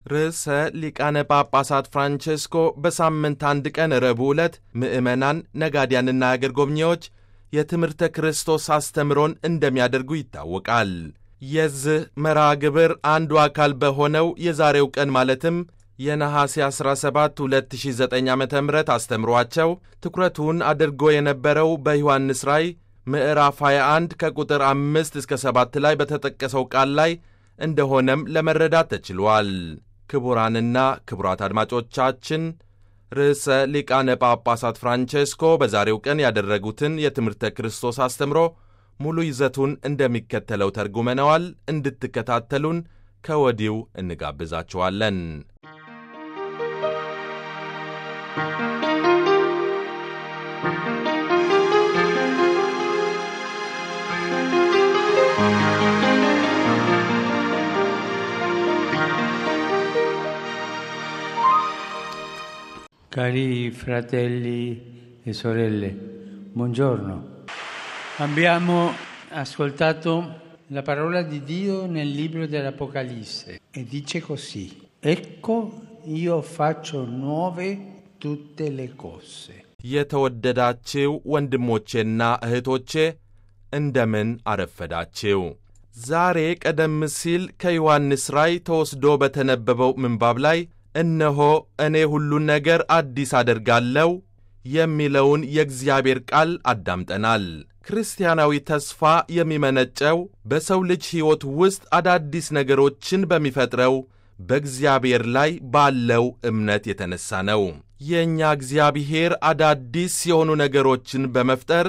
ርዕሰ ሊቃነ ጳጳሳት ፍራንቼስኮ በሳምንት አንድ ቀን ረቡዕ ዕለት ምዕመናን፣ ነጋዲያንና አገር ጎብኚዎች የትምህርተ ክርስቶስ አስተምሮን እንደሚያደርጉ ይታወቃል። የዚህ መርሃ ግብር አንዱ አካል በሆነው የዛሬው ቀን ማለትም የነሐሴ 17 2009 ዓ ም አስተምሯቸው ትኩረቱን አድርጎ የነበረው በዮሐንስ ራእይ ምዕራፍ 21 ከቁጥር 5 እስከ 7 ላይ በተጠቀሰው ቃል ላይ እንደሆነም ለመረዳት ተችሏል። ክቡራንና ክቡራት አድማጮቻችን ርዕሰ ሊቃነ ጳጳሳት ፍራንቼስኮ በዛሬው ቀን ያደረጉትን የትምህርተ ክርስቶስ አስተምሮ ሙሉ ይዘቱን እንደሚከተለው ተርጉመነዋል። እንድትከታተሉን ከወዲሁ እንጋብዛችኋለን። Cari fratelli e sorelle, buongiorno. Abbiamo ascoltato la parola di Dio nel libro dell'Apocalisse e dice così, ecco io faccio nuove tutte le cose. የተወደዳችው ወንድሞቼና እህቶቼ እንደምን አረፈዳችው። ዛሬ ቀደም ሲል ከዮሐንስ ራእይ ተወስዶ በተነበበው ምንባብ ላይ እነሆ እኔ ሁሉን ነገር አዲስ አደርጋለሁ የሚለውን የእግዚአብሔር ቃል አዳምጠናል። ክርስቲያናዊ ተስፋ የሚመነጨው በሰው ልጅ ሕይወት ውስጥ አዳዲስ ነገሮችን በሚፈጥረው በእግዚአብሔር ላይ ባለው እምነት የተነሳ ነው። የእኛ እግዚአብሔር አዳዲስ የሆኑ ነገሮችን በመፍጠር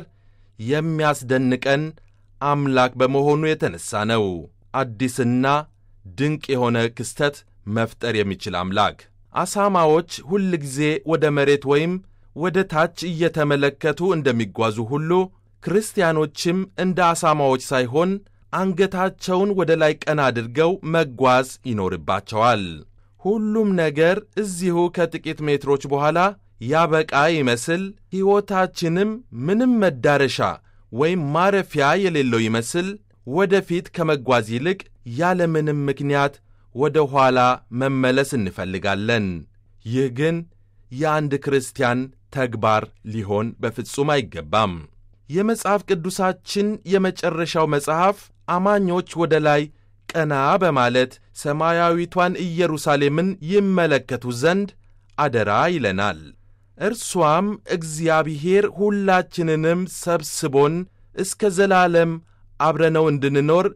የሚያስደንቀን አምላክ በመሆኑ የተነሳ ነው። አዲስና ድንቅ የሆነ ክስተት መፍጠር የሚችል አምላክ። አሳማዎች ሁል ጊዜ ወደ መሬት ወይም ወደ ታች እየተመለከቱ እንደሚጓዙ ሁሉ ክርስቲያኖችም እንደ አሳማዎች ሳይሆን አንገታቸውን ወደ ላይ ቀና አድርገው መጓዝ ይኖርባቸዋል። ሁሉም ነገር እዚሁ ከጥቂት ሜትሮች በኋላ ያበቃ ይመስል ሕይወታችንም ምንም መዳረሻ ወይም ማረፊያ የሌለው ይመስል ወደፊት ከመጓዝ ይልቅ ያለምንም ምክንያት ወደ ኋላ መመለስ እንፈልጋለን። ይህ ግን የአንድ ክርስቲያን ተግባር ሊሆን በፍጹም አይገባም። የመጽሐፍ ቅዱሳችን የመጨረሻው መጽሐፍ አማኞች ወደ ላይ ቀና በማለት ሰማያዊቷን ኢየሩሳሌምን ይመለከቱ ዘንድ አደራ ይለናል። እርሷም እግዚአብሔር ሁላችንንም ሰብስቦን እስከ ዘላለም አብረነው እንድንኖር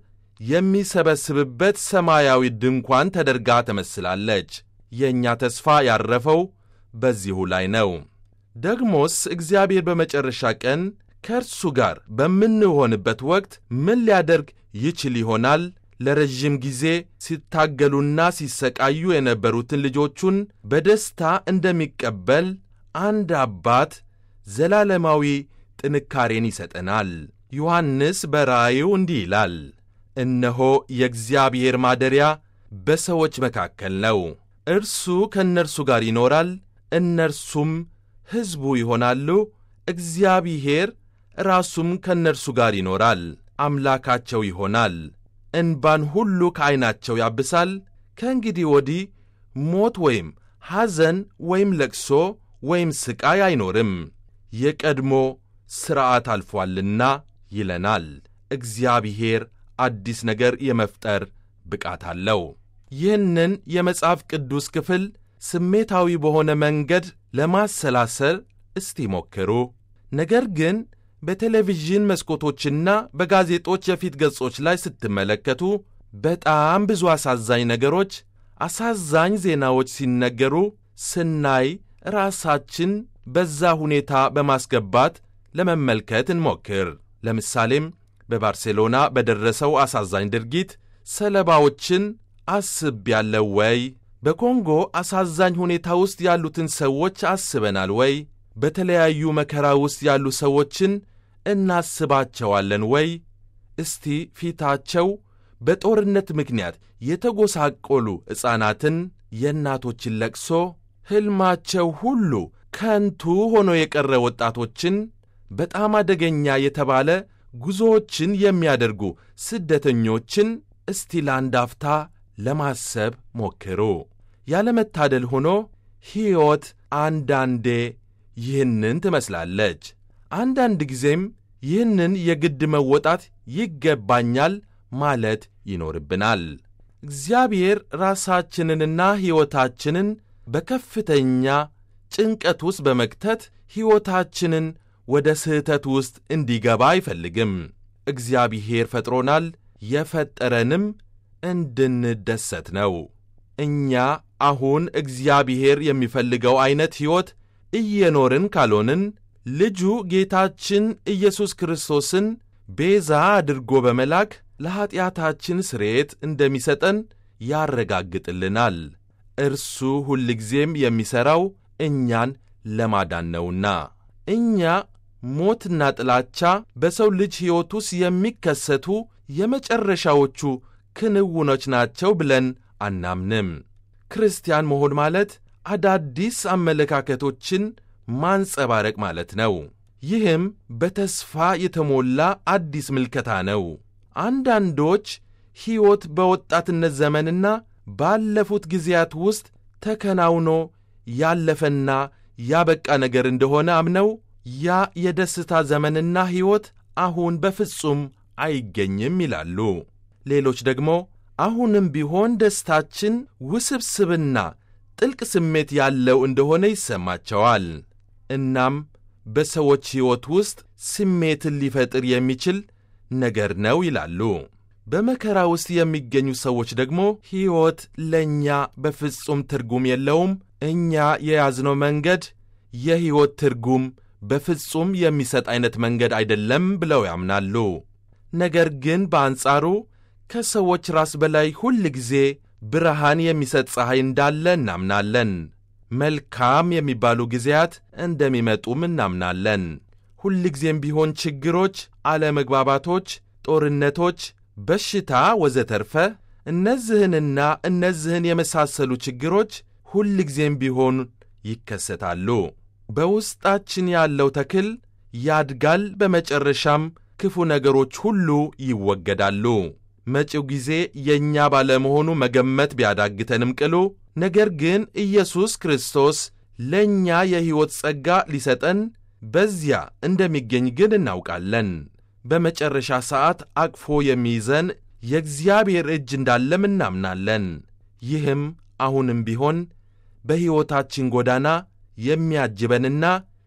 የሚሰበስብበት ሰማያዊ ድንኳን ተደርጋ ተመስላለች። የእኛ ተስፋ ያረፈው በዚሁ ላይ ነው። ደግሞስ እግዚአብሔር በመጨረሻ ቀን ከእርሱ ጋር በምንሆንበት ወቅት ምን ሊያደርግ ይችል ይሆናል? ለረዥም ጊዜ ሲታገሉና ሲሰቃዩ የነበሩትን ልጆቹን በደስታ እንደሚቀበል አንድ አባት ዘላለማዊ ጥንካሬን ይሰጠናል። ዮሐንስ በራእዩ እንዲህ ይላል፣ እነሆ የእግዚአብሔር ማደሪያ በሰዎች መካከል ነው። እርሱ ከእነርሱ ጋር ይኖራል፣ እነርሱም ሕዝቡ ይሆናሉ። እግዚአብሔር ራሱም ከእነርሱ ጋር ይኖራል፣ አምላካቸው ይሆናል። እንባን ሁሉ ከዐይናቸው ያብሳል። ከእንግዲህ ወዲህ ሞት ወይም ሐዘን ወይም ለቅሶ ወይም ሥቃይ አይኖርም፣ የቀድሞ ሥርዓት አልፏልና ይለናል። እግዚአብሔር አዲስ ነገር የመፍጠር ብቃት አለው። ይህንን የመጽሐፍ ቅዱስ ክፍል ስሜታዊ በሆነ መንገድ ለማሰላሰል እስቲ ሞክሩ። ነገር ግን በቴሌቪዥን መስኮቶችና በጋዜጦች የፊት ገጾች ላይ ስትመለከቱ በጣም ብዙ አሳዛኝ ነገሮች፣ አሳዛኝ ዜናዎች ሲነገሩ ስናይ ራሳችን በዛ ሁኔታ በማስገባት ለመመልከት እንሞክር። ለምሳሌም በባርሴሎና በደረሰው አሳዛኝ ድርጊት ሰለባዎችን አስቤያለሁ ወይ? በኮንጎ አሳዛኝ ሁኔታ ውስጥ ያሉትን ሰዎች አስበናል ወይ? በተለያዩ መከራ ውስጥ ያሉ ሰዎችን እናስባቸዋለን ወይ? እስቲ ፊታቸው በጦርነት ምክንያት የተጎሳቆሉ ሕፃናትን፣ የእናቶችን ለቅሶ፣ ሕልማቸው ሁሉ ከንቱ ሆኖ የቀረ ወጣቶችን፣ በጣም አደገኛ የተባለ ጉዞዎችን የሚያደርጉ ስደተኞችን እስቲ ለአንድ አፍታ ለማሰብ ሞክሩ። ያለመታደል ሆኖ ሕይወት አንዳንዴ ይህንን ትመስላለች። አንዳንድ ጊዜም ይህንን የግድ መወጣት ይገባኛል ማለት ይኖርብናል። እግዚአብሔር ራሳችንንና ሕይወታችንን በከፍተኛ ጭንቀት ውስጥ በመክተት ሕይወታችንን ወደ ስህተት ውስጥ እንዲገባ አይፈልግም። እግዚአብሔር ፈጥሮናል፣ የፈጠረንም እንድንደሰት ነው። እኛ አሁን እግዚአብሔር የሚፈልገው ዐይነት ሕይወት እየኖርን ካልሆንን ልጁ ጌታችን ኢየሱስ ክርስቶስን ቤዛ አድርጎ በመላክ ለኀጢአታችን ስርየት እንደሚሰጠን ያረጋግጥልናል። እርሱ ሁልጊዜም የሚሠራው እኛን ለማዳን ነውና እኛ ሞትና ጥላቻ በሰው ልጅ ሕይወት ውስጥ የሚከሰቱ የመጨረሻዎቹ ክንውኖች ናቸው ብለን አናምንም። ክርስቲያን መሆን ማለት አዳዲስ አመለካከቶችን ማንጸባረቅ ማለት ነው። ይህም በተስፋ የተሞላ አዲስ ምልከታ ነው። አንዳንዶች ሕይወት በወጣትነት ዘመንና ባለፉት ጊዜያት ውስጥ ተከናውኖ ያለፈና ያበቃ ነገር እንደሆነ አምነው ያ የደስታ ዘመንና ሕይወት አሁን በፍጹም አይገኝም ይላሉ። ሌሎች ደግሞ አሁንም ቢሆን ደስታችን ውስብስብና ጥልቅ ስሜት ያለው እንደሆነ ይሰማቸዋል። እናም በሰዎች ሕይወት ውስጥ ስሜትን ሊፈጥር የሚችል ነገር ነው ይላሉ። በመከራ ውስጥ የሚገኙ ሰዎች ደግሞ ሕይወት ለእኛ በፍጹም ትርጉም የለውም፣ እኛ የያዝነው መንገድ የሕይወት ትርጉም በፍጹም የሚሰጥ ዐይነት መንገድ አይደለም ብለው ያምናሉ። ነገር ግን በአንጻሩ ከሰዎች ራስ በላይ ሁል ጊዜ ብርሃን የሚሰጥ ፀሐይ እንዳለ እናምናለን። መልካም የሚባሉ ጊዜያት እንደሚመጡም እናምናለን። ሁልጊዜም ቢሆን ችግሮች፣ አለመግባባቶች፣ ጦርነቶች፣ በሽታ ወዘተርፈ እነዚህንና እነዚህን የመሳሰሉ ችግሮች ሁልጊዜም ቢሆን ይከሰታሉ። በውስጣችን ያለው ተክል ያድጋል፣ በመጨረሻም ክፉ ነገሮች ሁሉ ይወገዳሉ። መጪው ጊዜ የእኛ ባለመሆኑ መገመት ቢያዳግተንም ቅሉ ነገር ግን ኢየሱስ ክርስቶስ ለእኛ የሕይወት ጸጋ ሊሰጠን በዚያ እንደሚገኝ ግን እናውቃለን። በመጨረሻ ሰዓት አቅፎ የሚይዘን የእግዚአብሔር እጅ እንዳለም እናምናለን። ይህም አሁንም ቢሆን በሕይወታችን ጎዳና የሚያጅበንና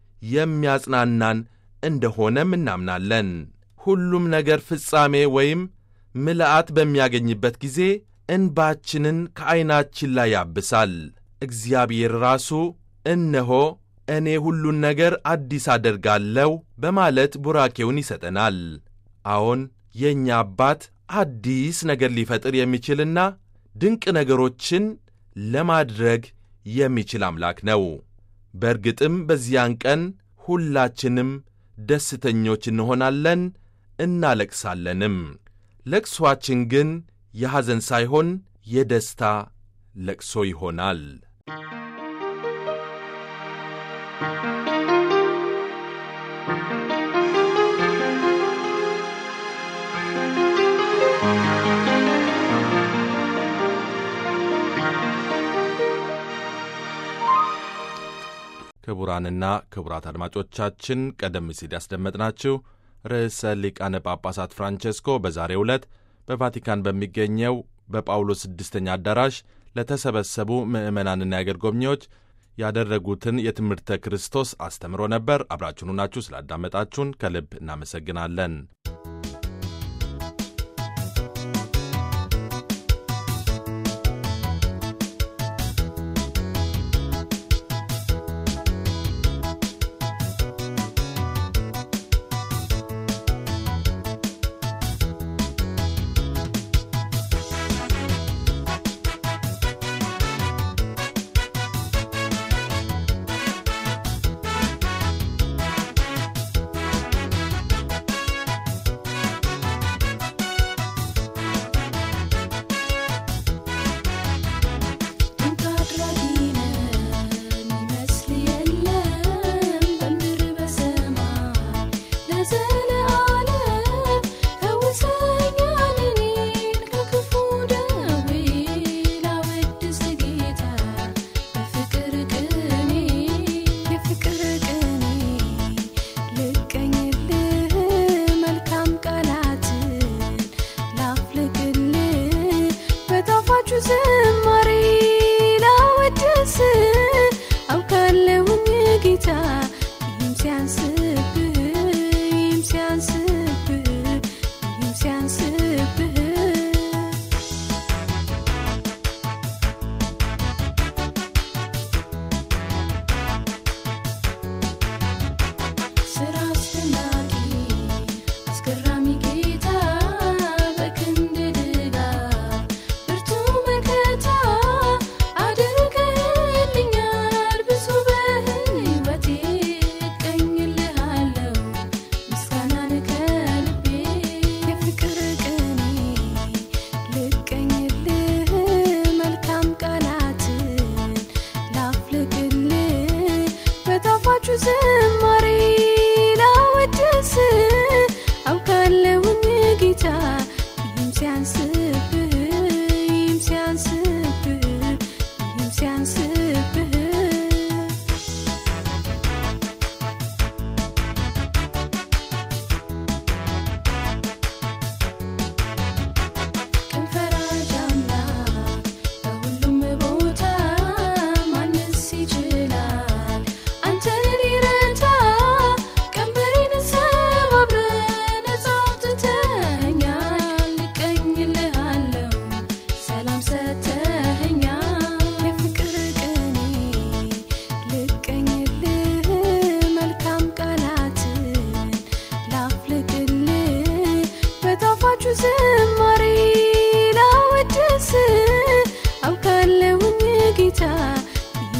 የሚያጽናናን እንደሆነም እናምናለን። ሁሉም ነገር ፍጻሜ ወይም ምልአት በሚያገኝበት ጊዜ እንባችንን ከዐይናችን ላይ ያብሳል። እግዚአብሔር ራሱ እነሆ እኔ ሁሉን ነገር አዲስ አደርጋለሁ በማለት ቡራኬውን ይሰጠናል። አዎን የእኛ አባት አዲስ ነገር ሊፈጥር የሚችልና ድንቅ ነገሮችን ለማድረግ የሚችል አምላክ ነው። በእርግጥም በዚያን ቀን ሁላችንም ደስተኞች እንሆናለን፣ እናለቅሳለንም። ለቅሶአችን ግን የሐዘን ሳይሆን የደስታ ለቅሶ ይሆናል። ክቡራንና ክቡራት አድማጮቻችን ቀደም ሲል ያስደመጥናችሁ ርዕሰ ሊቃነ ጳጳሳት ፍራንቼስኮ በዛሬው ዕለት በቫቲካን በሚገኘው በጳውሎስ ስድስተኛ አዳራሽ ለተሰበሰቡ ምዕመናንና የአገር ጎብኚዎች ያደረጉትን የትምህርተ ክርስቶስ አስተምሮ ነበር። አብራችሁን ናችሁ ስላዳመጣችሁን ከልብ እናመሰግናለን።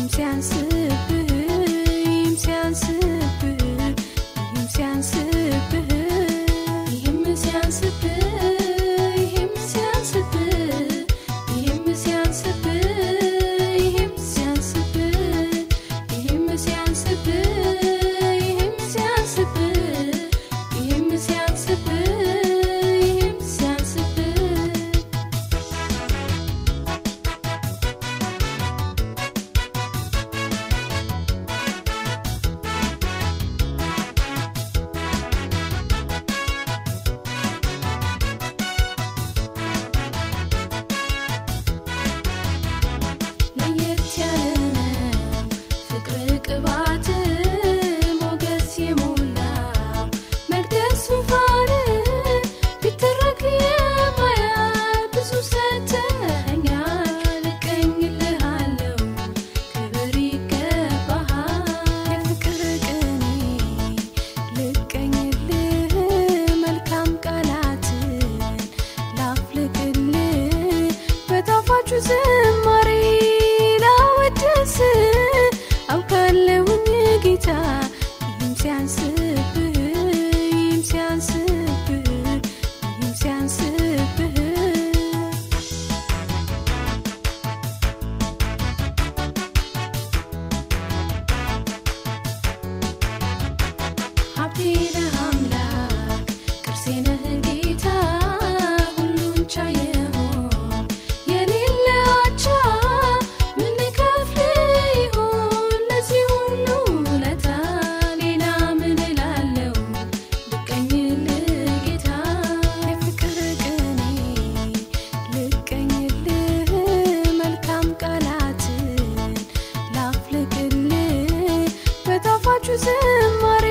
ይህም ሲያንስብህ ይህም ሲያንስብህ ይህም ሲያንስብህ ይህም ሲያንስብህ ይህም ሲያንስብህ ይህም ሲያንስብህ ይህም ሲያንስብህ ይህም ሲያንስብህ ይህም ሲያንስብህ ይህም ሲያንስብህ ይህም ሲያንስብህ ለየት ያለ ነው ፍቅር ቅባት ሞገስ የሞላው መቅደስ ዙፋን ቢተረክ የማያል ብዙ ሰተኸኛል እቀኝልሃለሁ ክብር ይገባሃል የፍቅር ቅኔ ልቀኝልህ መልካም ቃላትን ላፍልቅልህ በጣፋጩ ዝማሬ ላወድስ አውቃለሁኝ ጌታ ይህም ሲያንስብህ ይህም ሲያንስብህ ይህም ሲያንስብህ ሀብቴ ነህ አምላክ ቅርሴ ነህ ጌታ ሁሉን ቻይ የሆን የሌለ አቻ ምን እከፍልህ ይሆን ለዚህ ሁሉ ውለታ ሌላ ምን እላለሁ ልቀኝልህ ጌታ የፍቅር ቅኔ ልቀኝልህ መልካም ቃላትን ላፍልቅልህ በጣፋጩ ዝማሬ